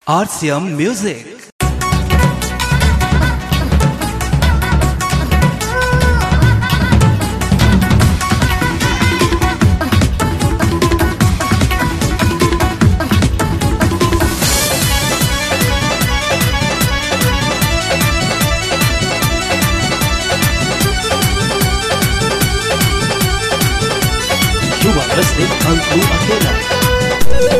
RCM Music. You are listening Uncle Akela.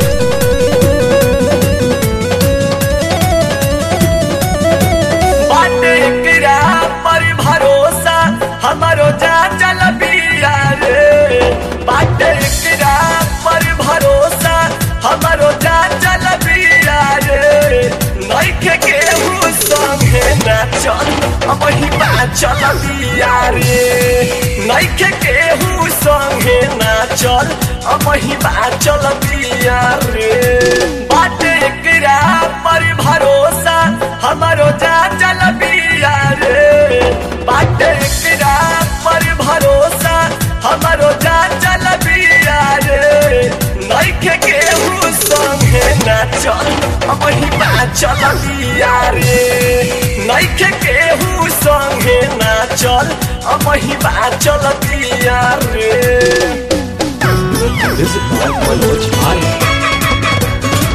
बाटे एकरा पर भरोसा हमारो जा चल बिया रे बाटे एकरा पर भरोसा हमारो जा चल बिया रे नइखे केहू संगे ना चल अब ही बा चल बिया रे नइखे केहू संगे ना चल अब ही बा चल बिया रे बाटे एकरा पर भरोसा हमारो जा चल बिया रे बाटे एकरा पर भरोसा हमारो जा चल बिया रे नइखे केहू संगे ना चल अब ही बा चल बिया रे नइखे केहू संगे ना चल अब ही बा चल बिया रे Visit by Manoj Bhai.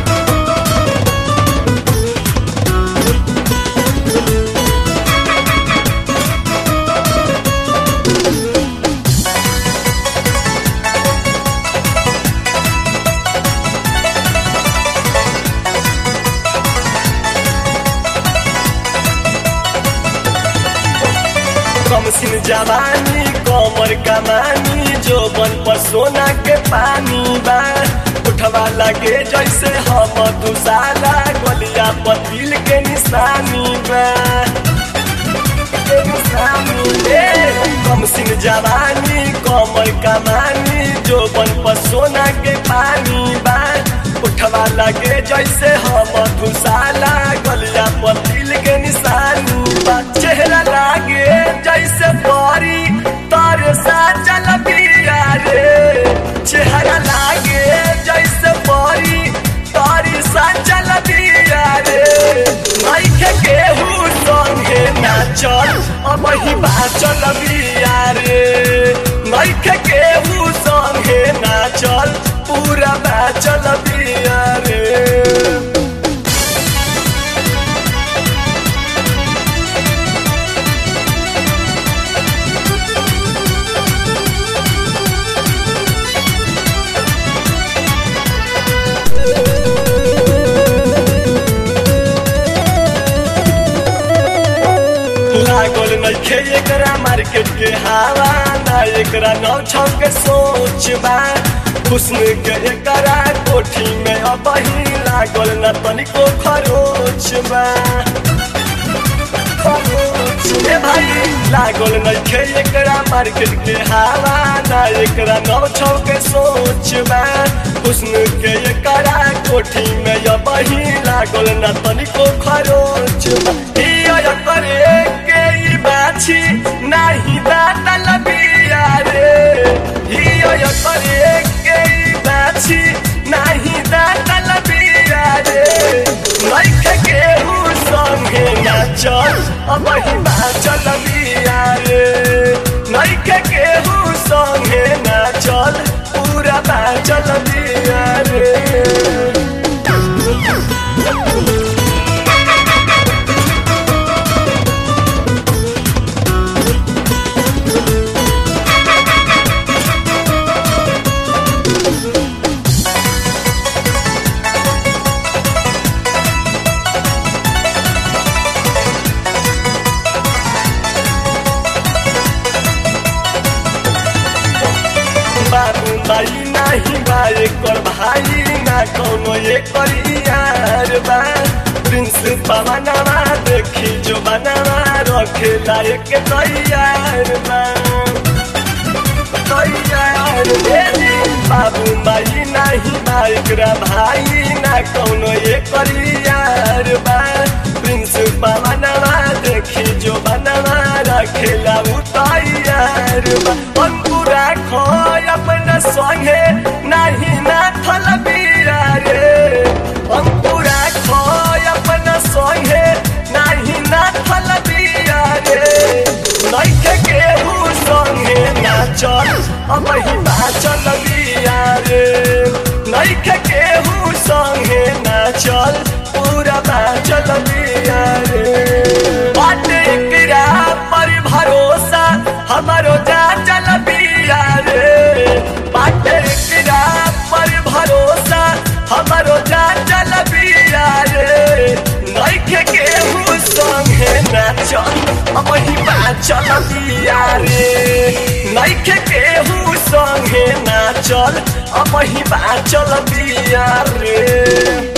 कम सिन जवानी कमर कमानी जो बन पर सोना के पानी बा उठवा लगे जैसे हम दुसाला गलिया पर दिल के निशानी बा के निशानी ए, कम सिन जवानी कमर कमानी जो बन पर सोना के पानी बा उठवा लगे जैसे हम दुसाला गलिया पर दिल के निशानी बा चेहरा लागे जैसे परी तारे सा चल बिया रे चेहरा लागे जैसे परी तारी सा चल बिया रे नइखे केहू संगे ना चल अब ही बा चल बिया रे नइखे केहू संगे ना चल पूरा बा चल बिया रे लागल नइखे एकरा मार्केट के हवा ना एकरा नौ छौ के सोच बा हुस्न के एकरा कोठी में अब ही लागल न तनिको खरोच बा खरोच ए भाई लागल नइखे एकरा मार्केट के हवा ना एकरा नौ छौ के सोच बा हुस्न के एकरा कोठी में अब ही लागल न तनिको खरोच बा हिया करे के ई बाछी नाही दातल बिया रे हिया करे के ई बाछी नाही दातल बिया रे नइखे केहू संगे ना चल अब ही चल बिया रे नइखे केहू संगे ना चल पूरा बा चल बिया रे बाबू भाई नाही बा एकर भाई ना कौनो एकर यार बा प्रिंस पवनवा देखी जो बनवा रखे लायक तैयार बा तैयार भेजी बाबू भाई नाही बा एकरा भाई ना कौनो एकर यार बा प्रिंस पवनवा देखी जो बनवा रखे लाऊ तैयार बा अंकुरा खो अपना संगे नाही ना थल बिया रे अंकुरा खो नइखे केहू संगे ना चल पूरा बाचल बिया रे बाटे एकरा पर भरोसा हमारो जा चल बिया रे बाटे एकरा पर भरोसा हमारो जा चल बिया रे नइखे केहू संगे ना चल अब ही बाचल बिया रे नइखे केहू संगे ना चल अब ही बाचल बिया रे